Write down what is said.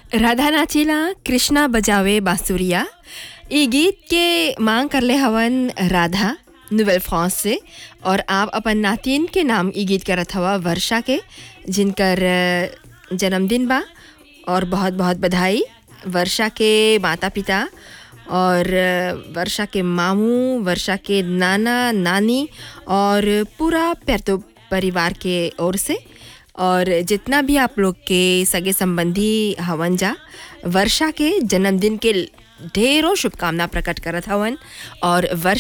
राधा नाचेला कृष्णा बजावे बांसुरिया ई गीत के मांग करले हवन राधा नोवेल फ्रांस से और आप अपन नातिन के नाम ई गीत करत हवा वर्षा के जिनकर अ, जन्मदिन बा और बहुत बहुत बधाई वर्षा के माता पिता और अ, वर्षा के मामू वर्षा के नाना नानी और पूरा पैरतो परिवार के ओर से और जितना भी आप लोग के सगे संबंधी हवन जा वर्षा के जन्मदिन के ढेरों शुभकामना प्रकट करत हवन और वर्षा